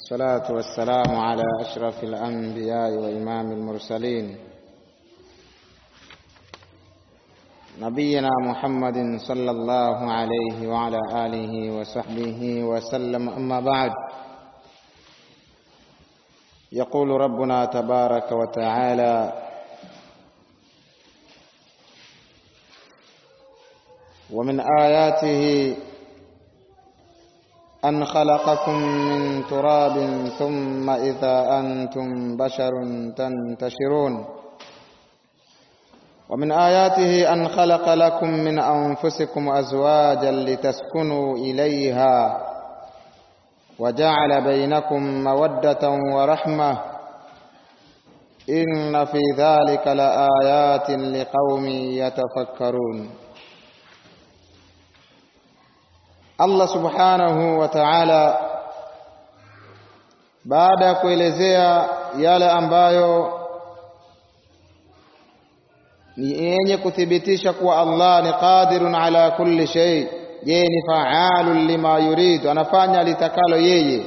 والصلاة والسلام على أشرف الأنبياء وإمام المرسلين نبينا محمد صلى الله عليه وعلى آله وصحبه وسلم أما بعد يقول ربنا تبارك وتعالى ومن آياته أن خلقكم من تراب ثم إذا أنتم بشر تنتشرون ومن آياته أن خلق لكم من أنفسكم أزواجا لتسكنوا إليها وجعل بينكم مودة ورحمة إن في ذلك لآيات لقوم يتفكرون Allah subhanahu wa ta'ala baada ya kuelezea yale ambayo ni yenye kuthibitisha kuwa Allah ni qadirun ala kulli shay, yeye ni faalun lima yuridu, anafanya litakalo yeye,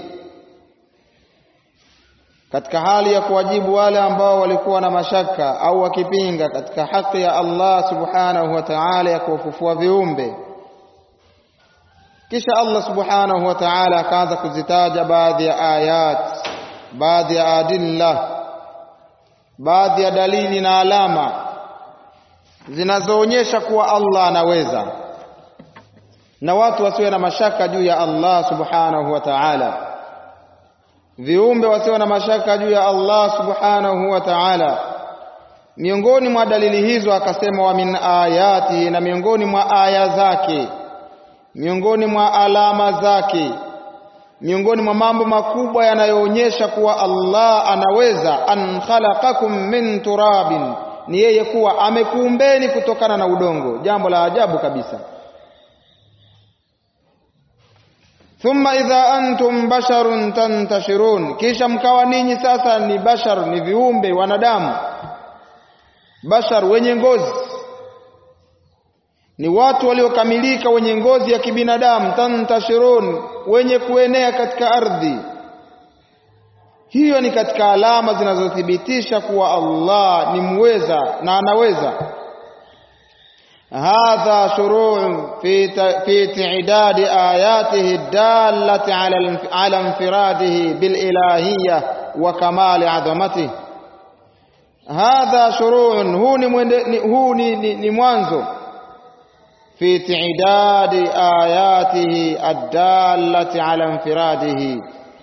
katika hali ya kuwajibu wale ambao walikuwa na mashaka au wakipinga katika haki ya Allah subhanahu wa ta'ala ya kuwafufua viumbe kisha Allah subhanahu wa ta'ala akaanza kuzitaja baadhi ya ayat, baadhi ya adilla, baadhi ya dalili na alama zinazoonyesha kuwa Allah anaweza, na watu wasiwe na mashaka juu ya Allah subhanahu wa ta'ala, viumbe wasiwe na mashaka juu ya Allah subhanahu wa ta'ala. Miongoni mwa dalili hizo akasema, wa min ayatihi, na miongoni mwa aya zake miongoni mwa alama zake, miongoni mwa mambo makubwa yanayoonyesha kuwa Allah anaweza, an khalaqakum min turabin, ni yeye kuwa amekuumbeni kutokana na udongo, jambo la ajabu kabisa. Thumma idha antum basharun tantashirun, kisha mkawa ninyi sasa ni bashar, ni viumbe wanadamu, bashar wenye ngozi ni watu waliokamilika wenye ngozi ya kibinadamu, tantashirun, wenye kuenea katika ardhi. Hiyo ni katika alama zinazothibitisha kuwa Allah ni muweza na anaweza. hadha shuruu fi fi tidadi ayatihi dallati ala ala infiradihi bil ilahiyya wa kamali adhamatihi. Hadha shuruu, huu ni huu ni mwanzo في تعداد آياته الدالة على انفراده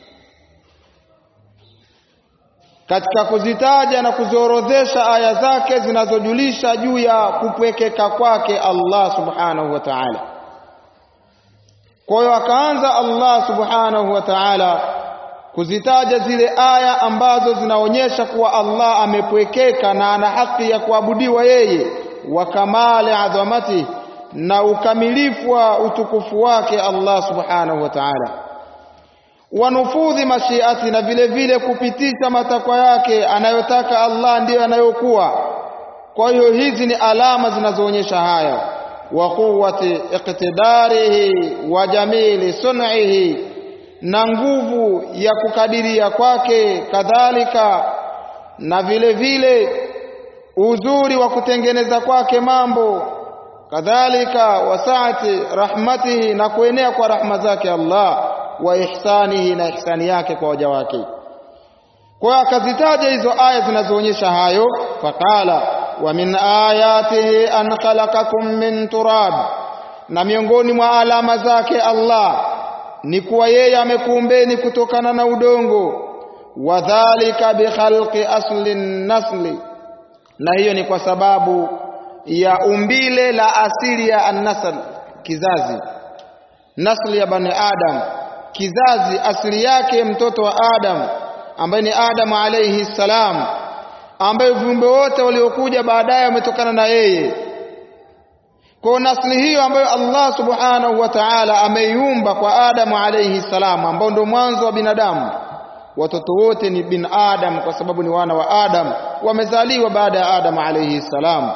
katika kuzitaja na kuziorodhesha aya zake zinazojulisha juu ya kupwekeka kwake Allah subhanahu wa ta'ala. Kwa hiyo akaanza Allah subhanahu wa ta'ala kuzitaja zile aya ambazo zinaonyesha kuwa Allah amepwekeka na ana haki ya kuabudiwa yeye, wa kamali adhamatihi na ukamilifu wa utukufu wake Allah subhanahu wa ta'ala, wanufudhi mashiati, na vile vile kupitisha matakwa yake anayotaka Allah ndiyo anayokuwa. Kwa hiyo hizi ni alama zinazoonyesha hayo, wa quwwati iqtidarihi wa jamili sun'ihi, na nguvu ya kukadiria kwake, kadhalika na vile vile uzuri wa kutengeneza kwake mambo kadhalika wasaati rahmatihi, na kuenea kwa rahma zake Allah, wa ihsanihi, na ihsani yake kwa waja wake. Kwa hiyo akazitaja hizo aya zinazoonyesha hayo, faqala wa min ayatihi an khalaqakum min turab, na miongoni mwa alama zake Allah ni kuwa yeye amekuumbeni kutokana na udongo, wa dhalika bikhalqi asli nasli, na hiyo ni kwa sababu ya umbile la asili ya annasl, kizazi, nasli ya bani Adam, kizazi asili yake mtoto wa Adam ambaye ni Adam alayhi salam, ambaye viumbe wote waliokuja baadaye wametokana na yeye. Kwa nasli hiyo ambayo Allah subhanahu wa ta'ala ameiumba kwa Adam alayhi salam, ambao ndio mwanzo wa binadamu. Watoto wote ni bin Adam kwa sababu ni wana wa Adam, wamezaliwa baada ya Adam alayhi salam.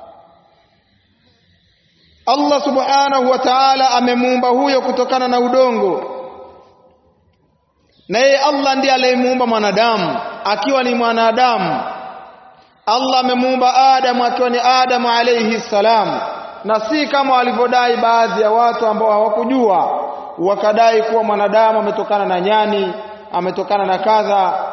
Allah subhanahu wa ta'ala amemuumba huyo kutokana na udongo na yeye Allah ndiye aliyemuumba mwanadamu akiwa ni mwanadamu Allah amemuumba Adamu akiwa ni Adamu alayhi salam na si kama walivyodai baadhi ya watu ambao hawakujua wakadai kuwa mwanadamu ametokana na nyani ametokana na kadha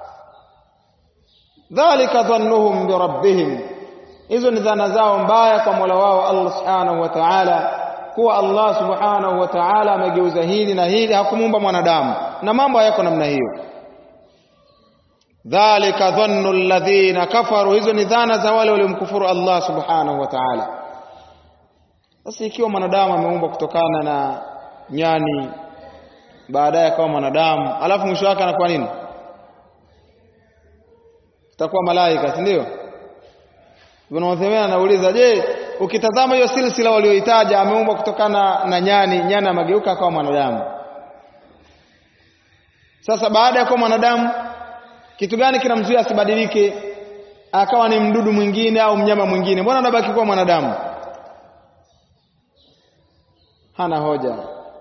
dhalika dhannuhum birabbihim hizo ni dhana zao mbaya kwa Mola wao Allah subhanahu wa ta'ala kuwa Allah subhanahu wa ta'ala amegeuza hili na hili hakumuumba mwanadamu na mambo hayako namna hiyo dhalika dhannu alladhina kafaru hizo ni dhana za wale waliomkufuru Allah subhanahu wa ta'ala sasa ikiwa mwanadamu ameumbwa kutokana na nyani baadaye akawa mwanadamu alafu mwisho wake anakuwa nini itakuwa malaika si ndio Ibn Uthaymeen anauliza je ukitazama hiyo silsila walioitaja ameumbwa kutokana na nyani nyani amegeuka akawa mwanadamu sasa baada ya kuwa mwanadamu kitu gani kinamzuia asibadilike akawa ni mdudu mwingine au mnyama mwingine mbona anabaki kuwa mwanadamu hana hoja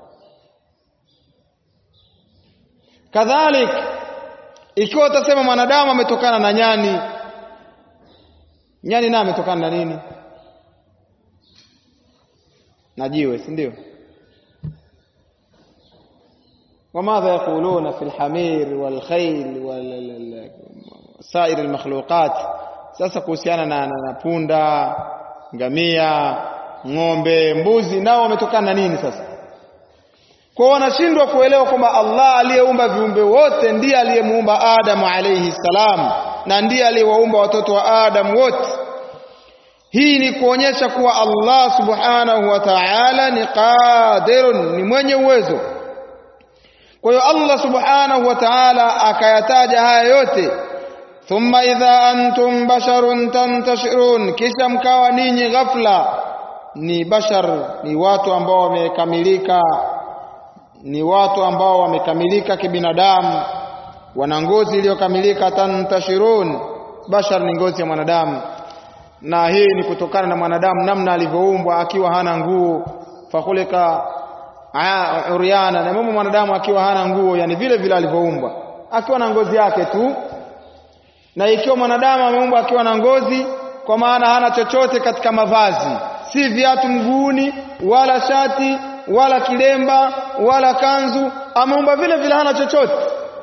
kadhalik ikiwa utasema mwanadamu ametokana na nyani nyani naye ametokana na nini na jiwe si ndio وماذا يقولون في الحمير والخيل وسائر المخلوقات sasa kuhusiana na, na, na punda ngamia ng'ombe mbuzi nao wametokana na nini sasa kwa wanashindwa kuelewa kwamba Allah aliyeumba viumbe wote ndiye aliyemuumba Adamu alayhi salam na ndiye aliyewaumba watoto wa Adamu wote hii ni kuonyesha kuwa Allah subhanahu wa ta'ala ni qadirun ni mwenye uwezo kwa hiyo Allah subhanahu wa ta'ala akayataja haya yote thumma idha antum basharun tantashirun kisha mkawa ninyi ghafla ni bashar ni watu ambao wamekamilika ni watu ambao wamekamilika kibinadamu wana ngozi iliyokamilika tantashirun bashar ni ngozi ya mwanadamu na hii ni kutokana na mwanadamu namna alivyoumbwa akiwa hana nguo fakulika uryana na mama mwanadamu akiwa hana nguo yani vile vile alivyoumbwa akiwa na ngozi yake tu na ikiwa mwanadamu ameumbwa akiwa na ngozi kwa maana hana chochote katika mavazi si viatu mguuni wala shati wala kilemba wala kanzu ameumba vile vile hana chochote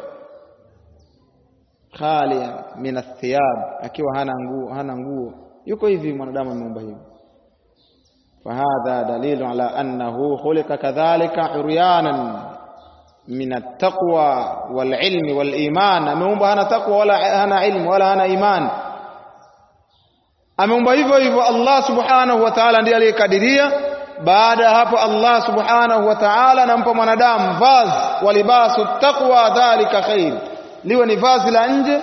khalia min athiyab akiwa hana nguo hana nguo yuko hivi mwanadamu ameumba hivi فهذا دليل على أنه خلق كذلك عريانا من التقوى والعلم والإيمان أمeumbwa hana taqwa wala hana ilmu wala hana iman ameumba hivyo hivyo Allah subhanahu wa ta'ala ndiye aliyekadiria baada ya hapo Allah subhanahu wa ta'ala anampa mwanadamu vazi wa libasu taqwa dhalika khair liwe ni vazi la nje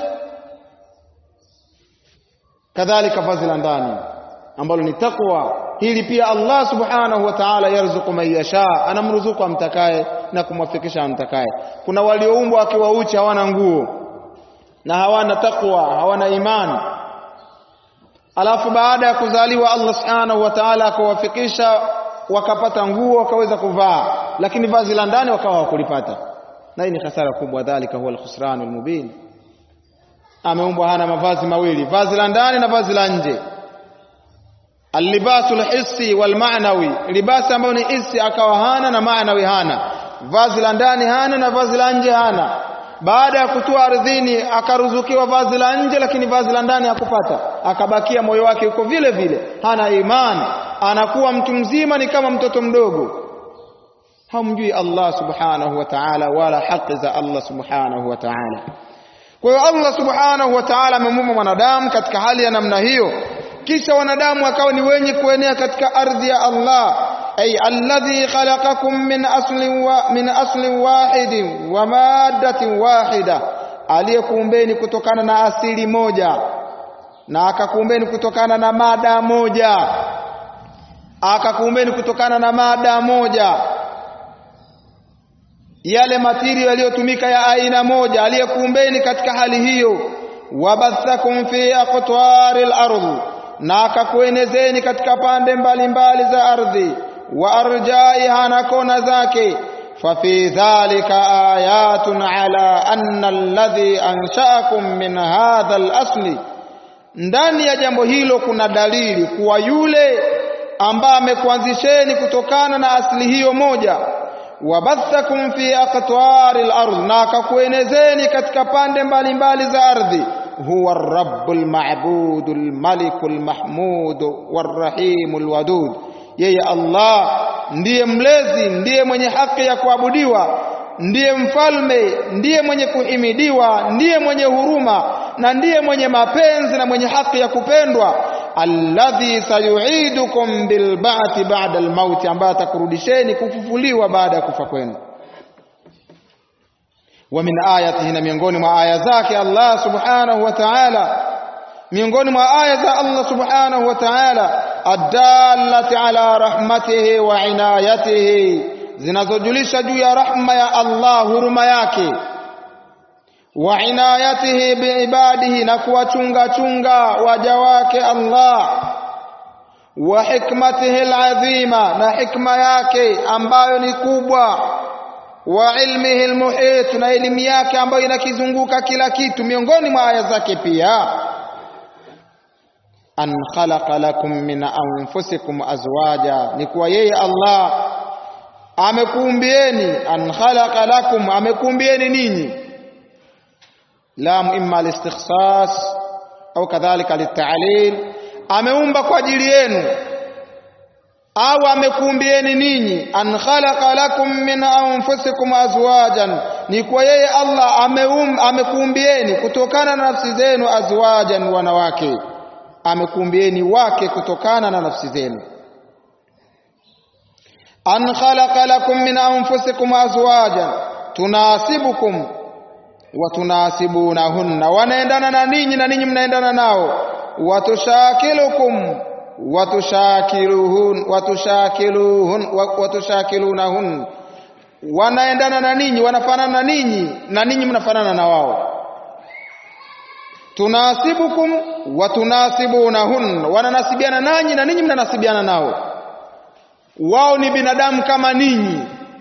kadhalika vazi la ndani ambalo ni taqwa hili pia Allah subhanahu wa ta'ala yarzuku man yasha anamruzuku amtakaye na kumwafikisha amtakaye kuna walioumbwa akiwa uchi hawana nguo na hawana taqwa hawana imani alafu baada ya kuzaliwa Allah subhanahu wa ta'ala akawafikisha wakapata nguo wakaweza kuvaa lakini vazi la ndani wakawa hawakulipata na hii ni hasara kubwa dhalika huwa al-khusran al-mubin ameumbwa hana mavazi mawili vazi la ndani na vazi la nje Alibasu lhissi wal maanawi, libasi ambayo ni hissi akawa hana na maanawi hana, vazi la ndani hana na vazi la nje hana. Baada ya kutua ardhini akaruzukiwa vazi la nje, lakini vazi la ndani hakupata, akabakia moyo wake uko vile vile, hana imani, anakuwa mtu mzima, ni kama mtoto mdogo, hamjui Allah subhanahu wa ta'ala wala haki za Allah subhanahu wa ta'ala. Kwa hiyo Allah subhanahu wa ta'ala amemuumba mwanadamu katika hali ya namna hiyo kisha wanadamu akawa ni wenye kuenea katika ardhi ya Allah ay alladhi khalaqakum min aslin wa min aslin wahidin wa maddatin wahida aliyekuumbeni kutokana na asili moja na akakuumbeni kutokana na mada moja akakuumbeni kutokana na mada moja yale matirio yaliyotumika ya aina moja aliyekuumbeni katika hali hiyo wabathakum fi aqtari al-ardh na akakuenezeni katika pande mbalimbali za ardhi wa arjaiha na kona zake ففي ذلك آيات على أن الذي أنشأكم من هذا الأصل ndani ya jambo hilo kuna dalili kuwa yule ambaye amekuanzisheni kutokana na asili hiyo moja wabathakum fi aqtari al-ardh na akakuenezeni katika pande mbalimbali za ardhi huwa ar-rabbul ma'budul malikul mahmud war-rahimul wadud yeye Allah ndiye mlezi ndiye mwenye haki ya kuabudiwa ndiye mfalme ndiye mwenye kuhimidiwa ndiye mwenye huruma na ndiye mwenye mapenzi na mwenye haki ya kupendwa alladhi sayuidukum bilba'thi ba'da almaut ambaye atakurudisheni kufufuliwa baada ya kufa kwenu wa min ayatihi na miongoni mwa aya zake Allah subhanahu wa ta'ala miongoni mwa aya za Allah subhanahu wa ta'ala adallati ala rahmatihi wa inayatihi zinazojulisha juu ya rahma ya Allah huruma yake wa inayatihi biibadihi na kuwachunga chunga waja wake Allah wa hikmatihi alazima na hikma yake ambayo ni kubwa wa ilmihi almuhit na elimu yake ambayo inakizunguka kila kitu miongoni mwa aya zake pia an khalaqa lakum min anfusikum azwaja ni kuwa yeye Allah amekuumbieni an khalaqa lakum amekuumbieni ninyi lam imma listikhsas au kadhalika litalil ameumba kwa ajili yenu au amekuumbieni ninyi an khalaqa lakum min anfusikum azwajan ni kwa yeye Allah ameum amekuumbieni kutokana na nafsi zenu azwajan wanawake amekuumbieni wake kutokana na nafsi zenu an khalaqa lakum min anfusikum azwajan tunasibukum wa tunasibunahunna wanaendana na ninyi na ninyi mnaendana nao watushakilukum watushakiluhun watushakiluhun watushakilunahun wanaendana na ninyi wanafanana na ninyi na ninyi mnafanana na wao tunasibukum wa tunasibunahun wananasibiana nanyi na ninyi mnanasibiana nao wao ni binadamu kama ninyi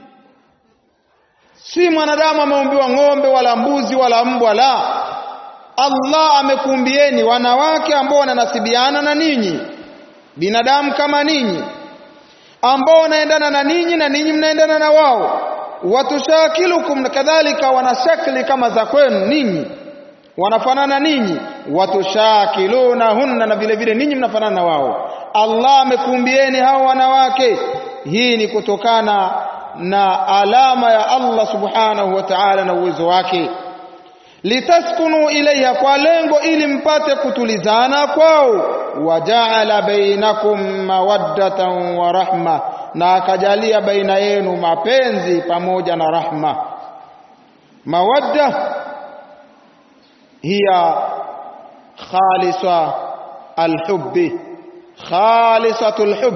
si mwanadamu ameumbiwa ng'ombe wala mbuzi wala mbwa la Allah amekuumbieni wanawake ambao wananasibiana na ninyi binadamu kama ninyi ambao wanaendana na ninyi na ninyi mnaendana na wao watushakilukum kadhalika wana shakli kama za kwenu ninyi wanafanana ninyi watushakilunahunna na vile vile ninyi mnafanana na wao Allah amekuumbieni hao wanawake hii ni kutokana na alama ya Allah subhanahu wa ta'ala na uwezo wake litaskunu ilaiha kwa lengo ili mpate kutulizana kwao wajaala bainakum mawaddatan wa rahma na akajalia baina yenu mapenzi pamoja na rahma mawadda hiya khalisa alhubbi khalisatul hubb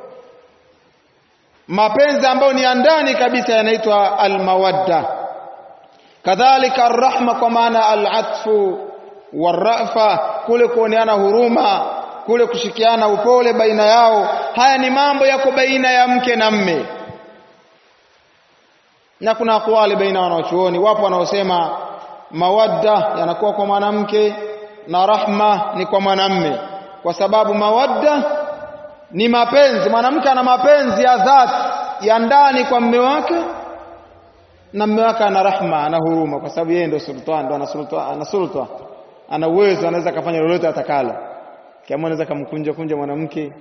mapenzi ambayo ni ya ndani kabisa yanaitwa almawadda kadhalika arrahma kwa maana alatfu warafa kule kuoneana huruma kule kushikiana upole baina yao haya ni mambo yako baina ya mke na mme na kuna akwali baina wanaochuoni wapo wanaosema mawadda yanakuwa kwa mwanamke na rahma ni kwa mwanamme kwa sababu mawadda ni mapenzi mwanamke ana mapenzi ya dhati ya ndani kwa mme wake na mme wake ana rahma ana huruma kwa sababu yeye ndio sultan ndio ana sultan ana sultan ana uwezo anaweza kufanya lolote atakalo kama anaweza kumkunja kunja mwanamke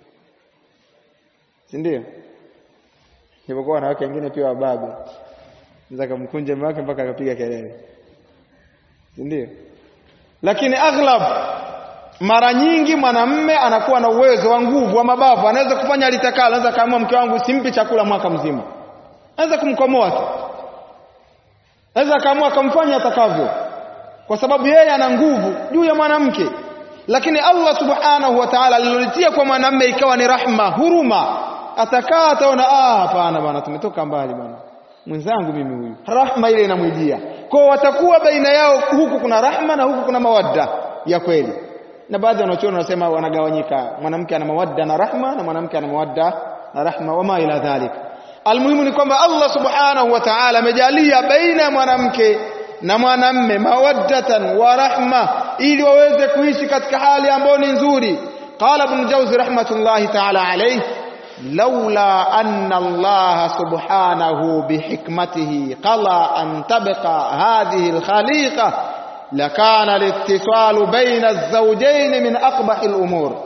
si ndio Japokuwa wanawake wengine pia wababe anaweza kumkunja mume wake mpaka akapiga kelele si ndio lakini aghlab mara nyingi mwanamme anakuwa na uwezo wa nguvu wa mabavu anaweza kufanya alitakalo anaweza kaamua mke wangu simpi chakula mwaka mzima anaweza kumkomoa tu anaweza kaamua akamfanya atakavyo kwa sababu yeye ana nguvu juu ya mwanamke lakini Allah subhanahu wa ta'ala alilolitia kwa mwanamme ikawa ni rahma huruma atakaa ataona ah hapana bwana tumetoka mbali bwana mwenzangu mimi huyu rahma ile inamwijia kwa watakuwa baina yao huku kuna rahma na huku kuna mawadda ya kweli na baadhi ya wanachuoni wanasema wanagawanyika mwanamke ana mawadda na rahma na mwanamke ana mawadda na rahma wama ila dhalik almuhimu ni kwamba Allah subhanahu wa ta'ala amejalia baina ya mwanamke na mwanamme mawaddatan wa rahma ili waweze kuishi katika hali ambayo ni nzuri qala ibn jawzi rahmatullahi ta'ala alayhi لولا أن الله سبحانه بحكمته قضى أن تبقى هذه الخليقة لكان الاتصال بين الزوجين من أقبح الأمور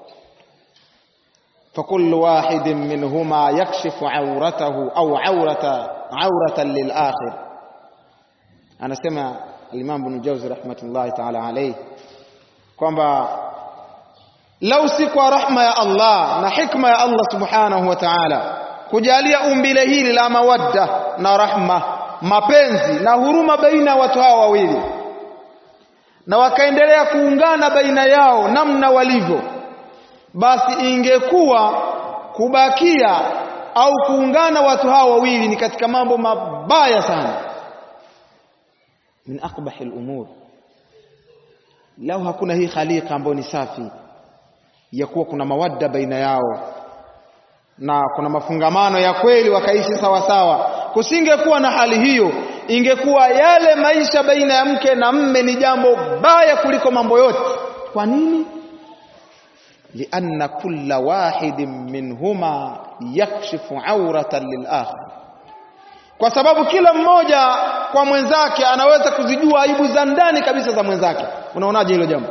فكل واحد منهما يكشف عورته أو عورة عورة للآخر أنا سمع الإمام بن جوزي رحمة الله تعالى عليه kwamba lau si kwa rahma ya Allah na hikma ya Allah subhanahu wa ta'ala kujalia umbile hili la mawadda na rahma mapenzi na huruma baina ya watu hawa wawili na wakaendelea kuungana baina yao namna walivyo basi ingekuwa kubakia au kuungana watu hawa wawili ni katika mambo mabaya sana min aqbahil umur lau hakuna hii khaliqa ambayo ni safi ya kuwa kuna mawadda baina yao na kuna mafungamano ya kweli wakaishi sawa sawa kusingekuwa na hali hiyo ingekuwa yale maisha baina ya mke na mme ni jambo baya kuliko mambo yote kwa nini lianna kulla wahidin minhuma yakshifu auratan lilakhar kwa sababu kila mmoja kwa mwenzake anaweza kuzijua aibu za ndani kabisa za mwenzake unaonaje hilo jambo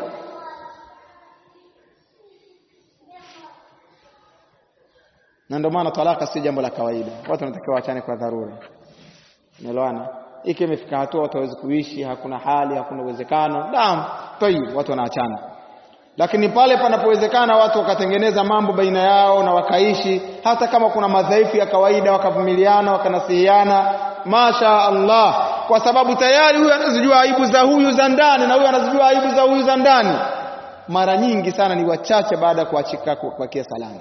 na ndio maana talaka si jambo la kawaida watu wanatakiwa waachane kwa dharura unaelewana iki imefika hatua watu hawezi kuishi hakuna hali hakuna uwezekano naam tayib watu wanaachana lakini pale panapowezekana watu wakatengeneza mambo baina yao na wakaishi hata kama kuna madhaifu ya kawaida wakavumiliana wakanasihiana masha Allah kwa sababu tayari huyu anazijua aibu za huyu za ndani na huyu anazijua aibu za huyu za ndani mara nyingi sana ni wachache baada ya kuachika kubakia salama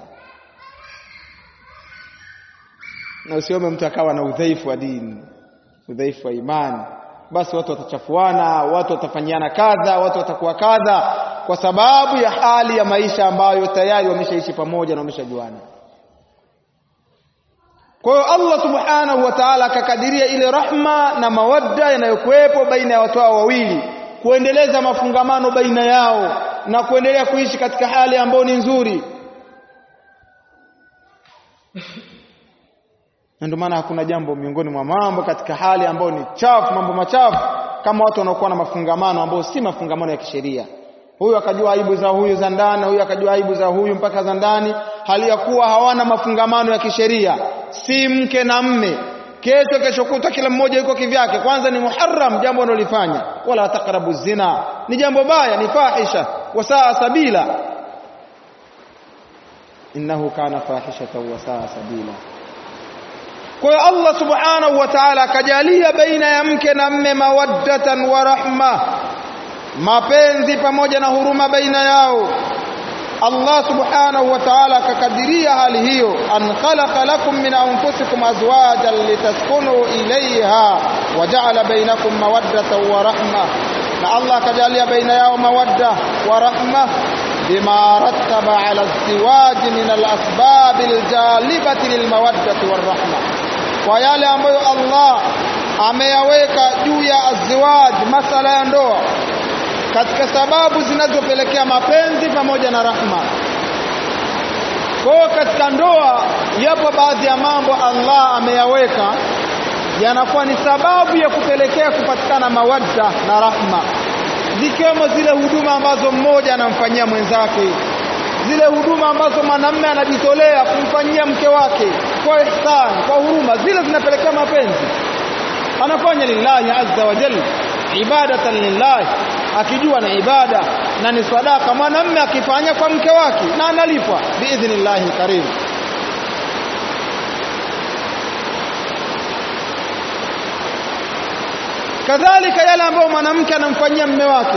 na usiome mtu akawa na udhaifu wa dini udhaifu wa imani basi watu watachafuana watu watafanyiana kadha watu watakuwa kadha kwa sababu ya hali ya maisha ambayo tayari wameshaishi pamoja na wameshajuana kwa hiyo Allah subhanahu wa ta'ala akakadiria ile rahma na mawadda yanayokuwepo baina ya watu hao wawili kuendeleza mafungamano baina yao na kuendelea kuishi katika hali ambayo ni nzuri na ndio maana hakuna jambo miongoni mwa mambo katika hali ambayo ni chafu mambo machafu kama watu wanaokuwa na mafungamano ambayo si mafungamano ya kisheria huyu akajua aibu za huyu za ndani huyu akajua aibu za huyu mpaka za ndani hali ya kuwa hawana mafungamano ya kisheria si mke na mme kesho kesho kuta kila mmoja yuko kivyake kwanza ni muharram jambo analolifanya wala taqrabu zina ni jambo baya ni fahisha wasaa sabila innahu kana fahishatan wasaa sabila kwa hiyo Allah subhanahu wa ta'ala akajalia baina ya mke na mme mawaddatan wa rahma mapenzi pamoja na huruma baina yao Allah subhanahu wa ta'ala akakadiria hali hiyo an khalaqa lakum min anfusikum azwajan litaskunu ilayha wa ja'ala bainakum mawaddatan wa rahma na Allah akajalia baina yao mawadda wa rahma bima rattaba ala azwaj min alasbab aljalibati lilmawaddati warahma kwa yale ambayo Allah ameyaweka juu ya azwaj masala ya ndoa katika sababu zinazopelekea mapenzi pamoja na rahma. Kwa katika ndoa yapo baadhi ya mambo Allah ameyaweka yanakuwa ni sababu ya kupelekea kupatikana mawadda na rahma, zikiwemo zile huduma ambazo mmoja anamfanyia mwenzake, zile huduma ambazo mwanamume anajitolea kumfanyia mke wake kwa ihsan, kwa huruma, zile zinapelekea mapenzi. Anafanya lillahi azza wa jalla, ibadatan lillahi akijua na ibada na ni sadaka mwanamume akifanya kwa mke wake na analipwa biidhnillahi karim kadhalika yale ambayo mwanamke anamfanyia mme wake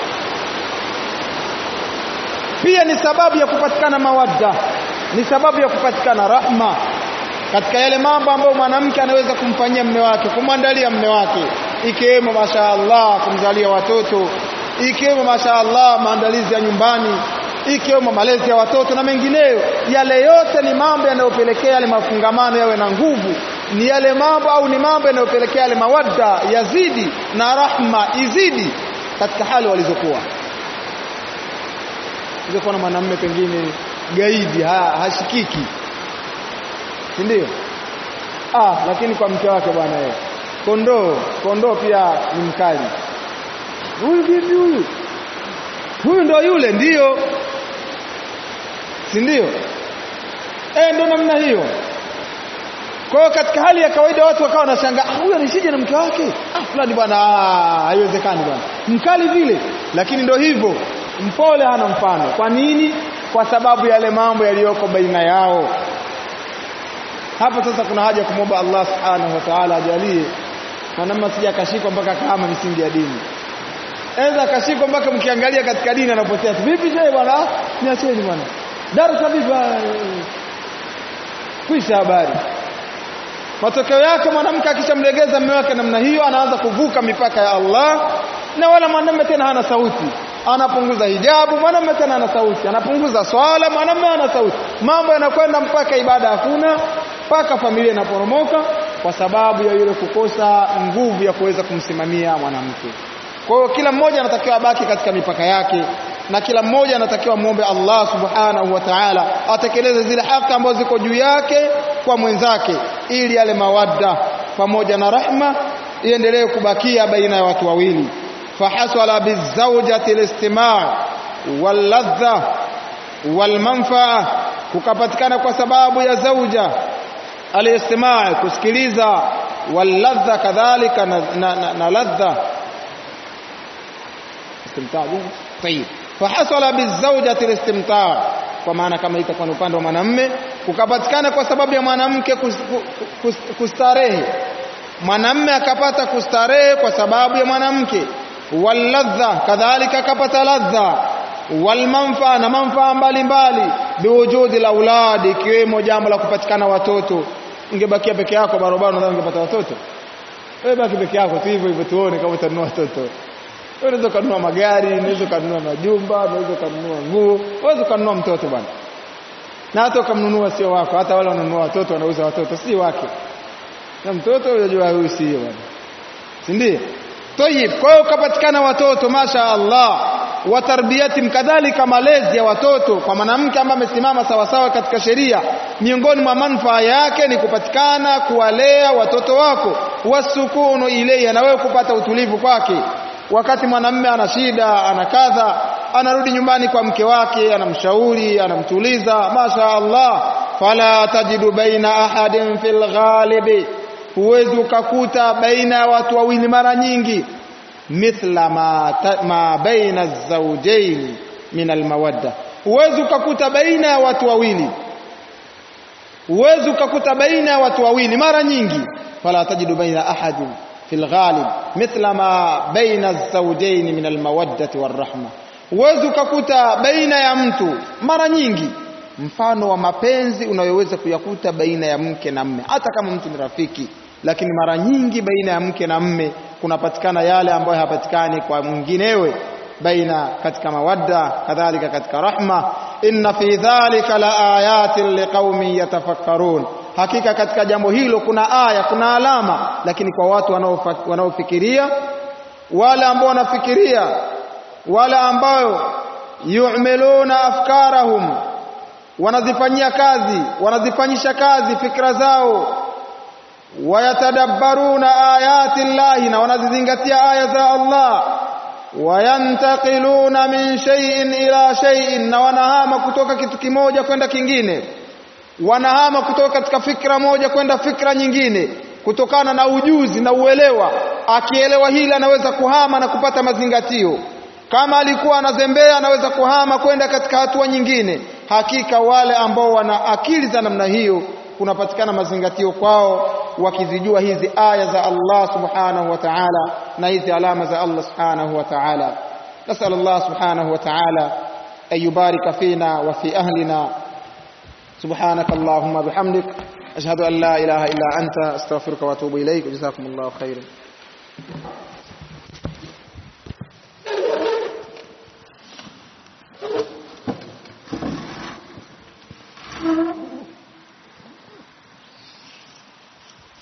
pia ni sababu ya kupatikana mawadda ni sababu ya kupatikana rahma katika yale mambo ambayo mwanamke anaweza kumfanyia mme wake kumwandalia mme wake ikiwemo mashaallah kumzalia watoto ikiwemo mashaallah maandalizi ya nyumbani ikiwemo malezi ya watoto na mengineyo yale yote ni mambo yanayopelekea yale mafungamano yawe na nguvu ni yale mambo au ni mambo yanayopelekea yale mawadda yazidi na rahma izidi katika hali walizokuwa kuwa na mwanamume pengine gaidi ha, hashikiki si ndio ah lakini kwa mke wake bwana yeye kondoo kondoo pia ni mkali huyu vipi huyu huyu ndo yule ndiyo si ndio eh ndo namna hiyo kwa hiyo katika hali ya kawaida watu wakawa wanashangaa ah, huyu anishije na mke wake ah fulani bwana haiwezekani bwana mkali vile lakini ndo hivyo mpole hana mfano kwa nini kwa sababu yale mambo yaliyoko baina yao hapa sasa kuna haja kumwomba Allah subhanahu wa ta'ala ajalie mwanamume asije akashikwa mpaka kama misingi ya dini Eza akashikwa mpaka mkiangalia katika dini anapotea. Vipi shehe bwana? Niacheni bwana. Darasa vipi? Kwisha habari. Matokeo yake mwanamke akishamlegeza mume wake namna hiyo anaanza kuvuka mipaka ya Allah na wala mwanamume tena hana sauti. Anapunguza hijabu, mwanamume tena hana sauti. Anapunguza swala, mwanamume hana sauti. Mambo yanakwenda mpaka ibada hakuna, mpaka familia inaporomoka kwa sababu ya yule kukosa nguvu ya kuweza kumsimamia mwanamke. Kwa hiyo kila mmoja anatakiwa abaki katika mipaka yake na kila mmoja anatakiwa muombe Allah subhanahu wa ta'ala atekeleze zile haki ambazo ziko juu yake kwa mwenzake ili yale mawadda pamoja na rahma iendelee kubakia baina ya watu wawili fahasala bizawjati listima' walladha walmanfaa kukapatikana kwa sababu ya zauja alistima' kusikiliza walladha kadhalika na, na, na, na ladha istimtaa طيب فحصل بالزوجة الاستمتاع kwa maana kama itakuwa ni upande wa mwanamme kukapatikana kwa sababu ya mwanamke kustarehe mwanamme akapata kustarehe kwa sababu ya mwanamke walladha kadhalika akapata ladha walmanfaa na manfaa mbalimbali biwujudi la auladi ikiwemo jambo la kupatikana watoto ungebakia peke yako barabara nadhani ungepata watoto wewe baki peke yako tu hivyo hivyo tuone kama utanunua watoto unaweza kununua magari, unaweza kununua majumba, unaweza kununua nguo, unaweza kununua mtoto bwana. Na hata ukamnunua sio wako, hata wale wanunua watoto wanauza watoto si wake. Na mtoto unajua huyu sio bwana. Si ndio? Tayib, kwa hiyo ukapatikana watoto masha Allah wa tarbiyati kadhalika malezi ya watoto kwa mwanamke ambaye amesimama sawasawa katika sheria miongoni mwa manufaa yake ni kupatikana kuwalea watoto wako wasukunu ilayya na wewe kupata utulivu kwake wakati mwanamume ana shida ana kadha anarudi nyumbani kwa mke wake anamshauri anamtuliza masha Allah fala tajidu baina ahadin fil ghalibi huwezi ukakuta baina ya watu wawili mara nyingi mithla ma, ta, ma baina zawjain min almawadda huwezi ukakuta baina ya watu wawili huwezi ukakuta baina ya watu wawili mara nyingi fala tajidu baina ahadin في الغالب مثل ما بين الزوجين من المودة والرحمة huwezi ukakuta baina ya mtu mara nyingi mfano wa mapenzi unayoweza kuyakuta baina ya mke na mme hata kama mtu ni rafiki lakini mara nyingi baina ya mke na mme kunapatikana yale ambayo hapatikani kwa mwinginewe baina katika mawadda kadhalika katika rahma inna fi dhalika la ayatin liqaumin yatafakkarun hakika katika jambo hilo kuna aya kuna alama lakini kwa watu wanaofikiria wale ambao wanafikiria wale ambao yu'miluna afkarahum wanazifanyia kazi wanazifanyisha kazi fikra zao wayatadabbaruna ayati llahi na wanazizingatia aya za Allah wayantaqiluna min shay'in ila shay'in na wanahama kutoka kitu kimoja kwenda kingine wanahama kutoka katika fikra moja kwenda fikra nyingine kutokana na ujuzi na uelewa akielewa hili anaweza kuhama na kupata mazingatio kama alikuwa anazembea anaweza kuhama kwenda katika hatua nyingine hakika wale ambao wana akili za namna hiyo kunapatikana mazingatio kwao wakizijua hizi aya za Allah subhanahu wa ta'ala na hizi alama za Allah subhanahu wa ta'ala nasal Allah subhanahu wa ta'ala an yubarika fina wa fi ahlina سبحانك اللهم بحمدك أشهد أن لا إله إلا أنت أستغفرك وأتوب إليك وجزاكم الله خيرا